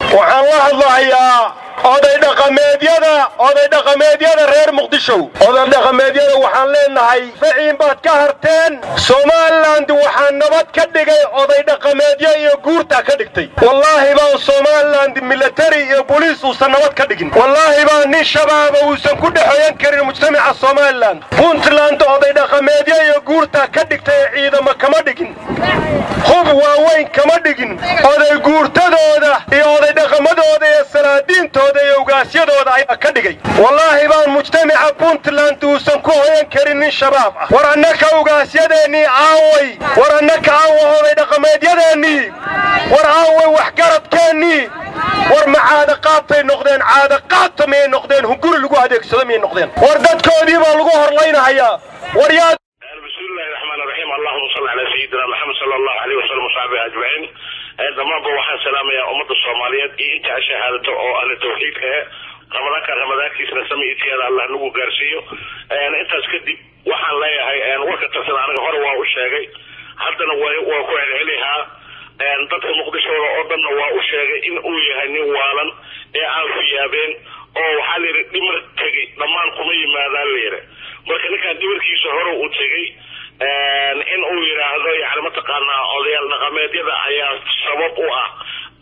waxaan la hadlahayaa oday dhaqameedyada oday dhaqameedyada reer muqdishow oday dhaqameedyada waxaan leenahay faciin baad ka harteen somaliland waxaa nabad ka dhigay oday dhaqameedyo iyo guurtaa ka dhigtay wallaahi baan somaliland milatari iyo boliis uusan nabad ka dhigin wallaahi baan nin shabaaba uusan ku dhexeeyan karin mujtamaca somalilan puntland oday dhaqameedyo iyo guurtaa ka dhigtay ee ciidamo kama dhigin hub waaweyn kama dhigin oday guurtadooda iyo oday dhaqamadooda iyo salaadiintooda iyo ugaasyadooda ayaa ka dhigay wallaahi baan mujtamaca puntland uusan ku hoyan karin nin shabaab ah war annaka ugaasyadeennii aaway war annaka aawa oday dhaqameedyadeennii war aaway waxgaradkeennii war ma caadaqaadtay noqdeen caadaqaadta miyay noqdeen hunguri lagu adeegsado miyay noqdeen war dadkoodii baa lagu horlaynahayaa war yaa بسم الله الرحمن الرحيم اللهم صل على سيدنا محمد صلى الله عليه وسلم وصحبه اجمعين dhammaanba waxaan salaamayaa ummadda soomaaliyeed iyo inta shahaadato oo ahla tawxiidka eh ramadaanka ramadaankiisna samiidkeeda allah nagu gaarsiiyo intaas kadib waxaan leeyahay warka tarsan aniga hore waa u sheegay haddana waa ku celcelihaa dadka muqdishooda oo dhanna waa u sheegay in uu yahay nin waalan ee aan fiyaabeen oo waxaa layidhi dhimar tegey dhammaan kuma yimaadaan layidhi marka ninkaan dhimarkiisa hore uu tegey in uu yidhaahdo yani mataqaanaa odayaal dhaqameedyada ayaa sabab u ah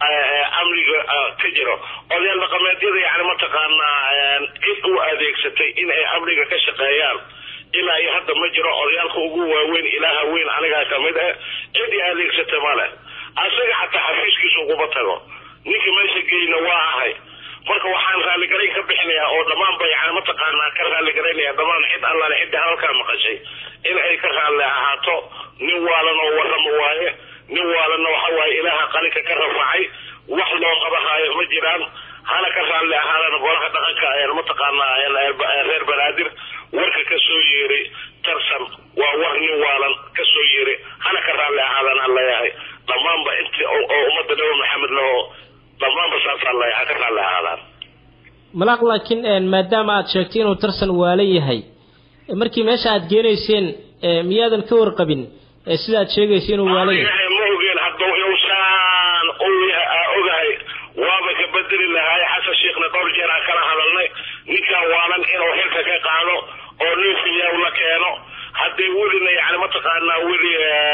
amniga ka jiro odayaal dhaqameedyada yani mataqaanaa cid u adeegsatay in ay amniga ka shaqeeyaan ilaa iyo hadda ma jiro odayaalka ugu waaweyn ilaaha weyn anigaa kamid ah cid i adeegsata ma leh asaga xataa xafiiskiisa uguma tago ninka meesha geyna waa ahay marka waxaan raalligarayn ka bixinayaa oo dhammaanba yani mataqaanaa ka raalligaraynaya dhammaan cid allaale cidda halkaa maqashay in ay ka raalli ahaato nin waalan oo warrama waaye nin waalanna waxa waaye ilaaha qalinka ka rafacay wax loo qabahaayo ma jiraan hana ka raalli ahaadaan golaha dhaqanka mataqaanaa reer banaadir warka ka soo yeeray tarsan waa war nin waalan ka soo yeeray hana ka raalli ahaadaan aan leeyahay dhammaanba inti oo ummadda nabi maxamed laho dhammaanba saasaan leeyahay ha ka raalli ahaadaan malaaq laakiin maadaama aad sheegtay inuu tarsan waala yahay markii meesha aad geenayseen miyaadan ka warqabin sidaad sheegaysa inuu waala yahay ma ogeen hadduu inuusaan ogahay waaba ka bedeli lahay xasan sheekhna dhowr jeer aan kala hadalnay ninkaan waalan inuu xilka ka qaado oo nin fiyaw la keeno hadday welina yani mataqaanaa weli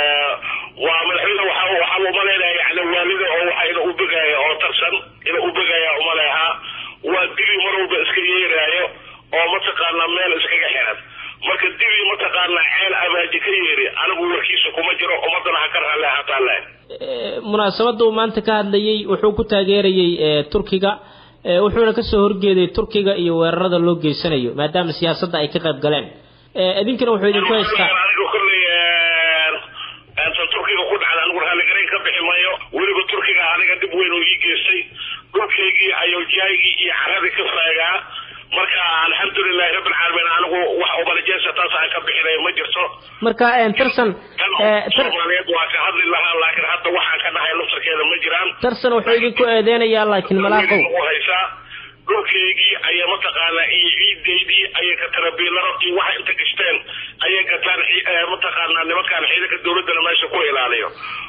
waa madaxweyne waxa waxaa umaleynaya yani waalida oo waxa ina u begaya oo tarsan ina u begaya umaleehaa waa dibi mar walba iska yeeraayo oo mataqaanaa meel iskaga xiran marka dibi mataqaanaa ceel abaaji ka yeeri anigu warkiisa kuma jiro ummadana ha ka raalli ahaataa le munaasabadda uu maanta ka hadlayay wuxuu ku taageerayay turkiga wuxuuna kasoo horjeeday turkiga iyo weerarada loo geysanayo maadaama siyaasadda ay ka qayb galeen idinkana wuxuu idinku haystaa aniga kolley tan turkiga ku dhacda anigu raalligarayn ka bixi mayo weliba turkiga aniga dhib weyn oo ii geystay dhulkaygii ayowjaygii iyo caradii ka faagaa marka alxamdulilahi rabbilcaalamiin anigu wax ubalajeesa taas aan ka bixinay ma jirto marka tarsan soomaaliyeed waa ka hadli lahaa laakiin hadda waxaan ka dhahay laftarkeeda ma jiraan tarsan wuxuu idinku eedeynayaa laakiin malaaqow u haysaa dhulkaygii ayay mataqaanaa iyo ciidaydii ayay ka tarabiilaro iyo waxa inta gashteen ayay gataan mataqaanaa nimankaan ciidanka dawladdana meesha ku ilaaliyo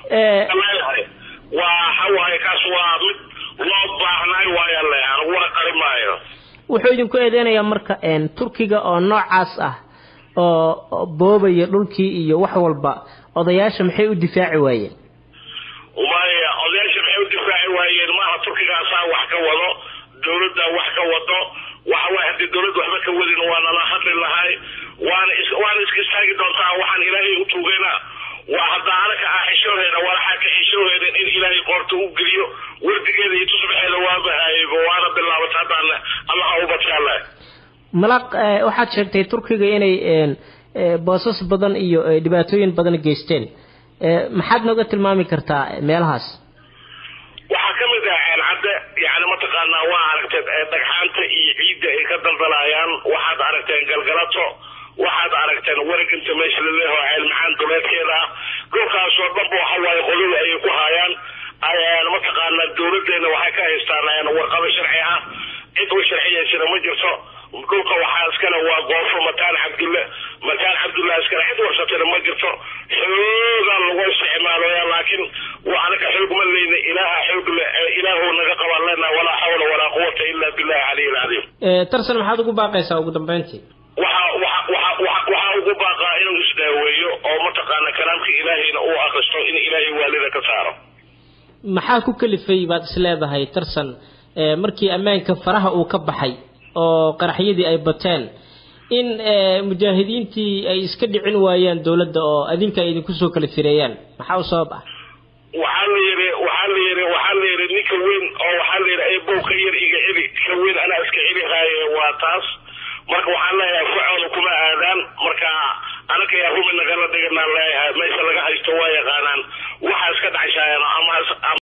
waa waxawaaye kaas waa mid loo baahnaay waayaan le anigu wana qari maayo wuxuu idinku eedeynayaa marka turkiga oo noocaas ah oo boobaya dhulkii iyo wax walba odayaasha maxay u difaaci waayeen maya odayaasha maxay u difaaci waayeen maaha turkigaasaa wax ka wado dawladda wax ka wado waxa waay haddii dawladda waxba ka wadin waa nala hadli lahay waana is waana iska istaagi doontaa waxaan ilaahay u tuugayna waa hadda anaka ah xishooheeda walaxaa ka xishooheeda in ilaahay qoorta u geliyo wardigeeda iyo tusbaxeeda waa bahaygo waana bilaabata haddaan allaha u badkaale malaq waxaad sheegtay turkiga inay boosas badan iyo dhibaatooyin badan geysteen maxaad nooga tilmaami kartaa meelahaas waxaa ka mid ah ceelcadde yani mataqaanaa waa aragteen dhagxaanta iyo ciidda ay ka daldalayaan waxaad aragteen galgalato waxaad aragteen wareginta meesha laleeho ceel macaan duleedkeeda ah dhulkaasoo dhanba waxa waaye qodada ayay ku haayaan mataqaanaa dawladeena waxay ka haystaan warqado sharci ah cid u sharciyaysana ma jirto dhulka waxaa iskale waa goofo mataan cabdulle mataan cabdulle iskale cid warsatana ma jirto xoogaa lagu isticmaalaya laakiin anaka xoog ma leyna ilaaha xoog le ilaahu naga qabaan leenaha walaa xawla walaa quwata ila billahi caliy alcadiim tarsan maxaad ugu baaqaysaa ugu dambeyntii waxa waxa waxa waxa waxaa ugu baaqaa inuu isdaaweeyo oo mataqaana kalaamka ilaahayna uu akristo in ilaahay waalida ka saaro maxaa ku kalifay baad is leedahay tarsan markii ammaanka faraha uu ka baxay oo qaraxyadii ay bateen in mujaahidiintii ay iska dhicin waayaan dowladda oo adinka ay idinku soo kala fireeyaan maxaa u sabab ah waxaa la yidhi waxaa la yidhi waxaa la yidhi ninka weyn oo waxaa la yidhi ebow ka yar iga celi ka weyn anaa iska celi haaye waa taas marka waxaan leeyahay facooda kuma aadaan marka anaka yaa rumi nagala dhiganaan leeyahay meesha laga haysto waa yaqaanaan waxaa iska dhacshaayeen ama